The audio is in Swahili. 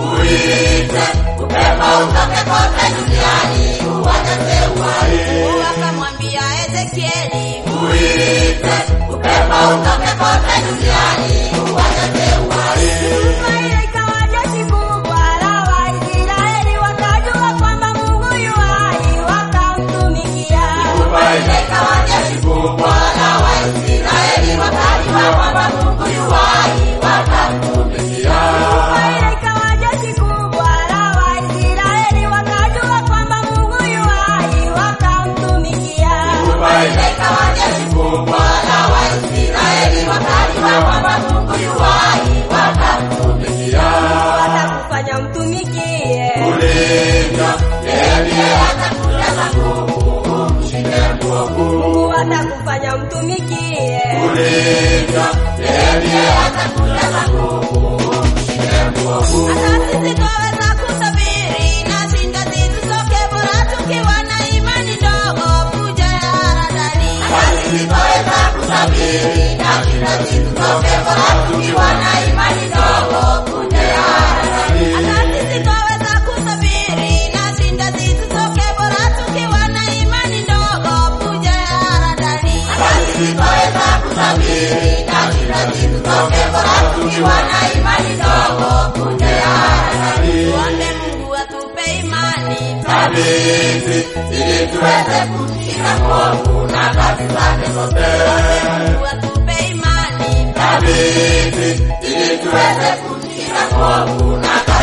uite upepo utoke kote duniani uwajaze uhai. Mungu akamwambia Ezekieli, Uite upepo utoke kote duniani uwajaze uhai. Israeli ikawa jeshi kubwa la Waisraeli, wakajua kwamba Mungu yu hai, wakamtumikia. Ile ikawa jeshi kubwa la Waisraeli wakajua kwamba Mungu yu hai wakamtumikia. Israeli ikawa jeshi kubwa la Waisraeli, wakajua kwamba Mungu yu hai, wakamtumikia. Ile ikawa jeshi kubwa la Waisraeli wakajua kwamba Mungu yu hai wakamtumikia. Watakufanya mtumikie. Ulivyo yeye ndiye atakujaza nguvu umshinde mwovu. Mungu atakufanya mtumikie. Ulivyo yeye ndiye atakujaza nguvu umshinde mwovu. Hata sisi twaweza kusafiri na shinda zitusoke, bora tukiwa na imani ndogo, kuja ya haradani. Sitaweza kusafiri na shida zitutoke bora tukiwa na imani ndogo kuja ya haradani. Hata sisi twaweza kusafiri na shinda zitusoke, bora tukiwa na imani ndogo, kuja ya haradani. Sitaweza kusafiri na shida zitutoke bora tukiwa na imani ndogo kuja ya haradani. Tuombe Mungu atupe imani Thabiti ili tuweze kushinda mwovu na kazi zake zote. Mungu atupe imani Thabiti ili tuweze kushinda mwovu na kazi